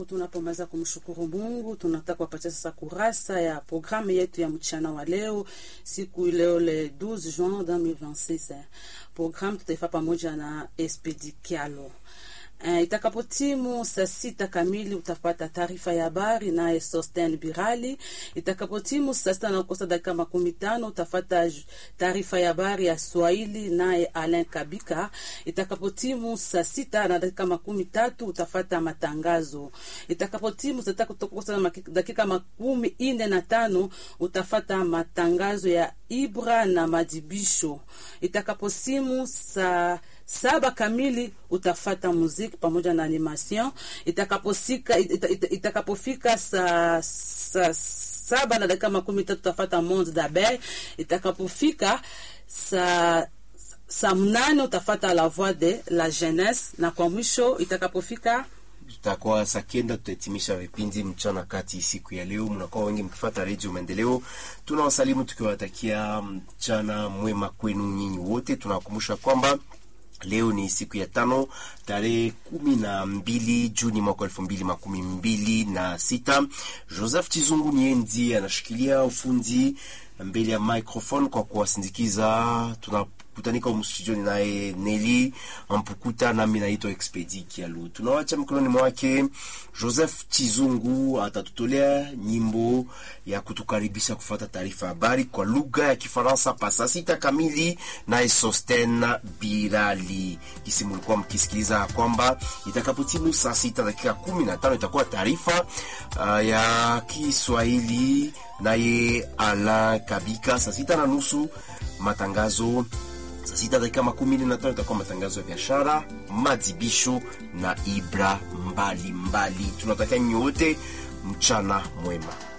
tunapomaliza kumshukuru Mungu, tunataka kuwapatia sasa kurasa ya programu yetu ya mchana wa leo, siku leo le 12 juin 2026. Programu tutaifa pamoja na Espedi Kialo. Uh, itakapotimu saa sita kamili utapata taarifa ya habari naye Sosten Birali. Itakapotimu saa sita na kukosa dakika makumi tano utafata taarifa ya habari ya Swahili naye Alain Kabika. Itakapotimu saa sita na dakika makumi tatu utafata matangazo. Itakapotimu saa sita kukosa dakika makumi ine na tano utafata matangazo ya Ibra na Madibisho. Itakaposimu saa saba kamili utafata muziki pamoja na animation. Itakapofika ita, ita, itakapofika saa sa, saba na dakika makumi tatu utafata monde d'abeille. Itakapofika saa saa mnane utafata la voix de la jeunesse, na kwa mwisho itakapofika tutakuwa saa kenda tutahitimisha vipindi mchana kati siku ya leo. Mnakuwa wengi mkifuata redio Maendeleo. Tunawasalimu tukiwatakia mchana mwema kwenu nyinyi wote. Tunawakumbusha kwamba leo ni siku ya tano tarehe kumi na mbili Juni mwaka elfu mbili makumi mbili na sita. Joseph Chizungu Nienzi anashikilia ufundi mbele ya microphone kwa kuwasindikiza. Tunakutanika mstudioni naye Neli Ampukuta, nami naitwa Expedi Kialu. Tunawacha mikononi mwake Joseph Chizungu, atatutolea nyimbo ya kutukaribisha kufuata taarifa habari kwa lugha ya Kifaransa pa saa sita kamili, naye Sosten Birali. Kisi mulikuwa mkisikiliza kwamba itakapotimu saa sita dakika kumi na tano itakuwa taarifa uh, ya Kiswahili naye Alain Kabika. Saa sita na nusu matangazo saa sita dakika makumi nne na tano itakuwa matangazo ya biashara, madibisho na ibra mbalimbali. Tunatakia nyote mchana mwema.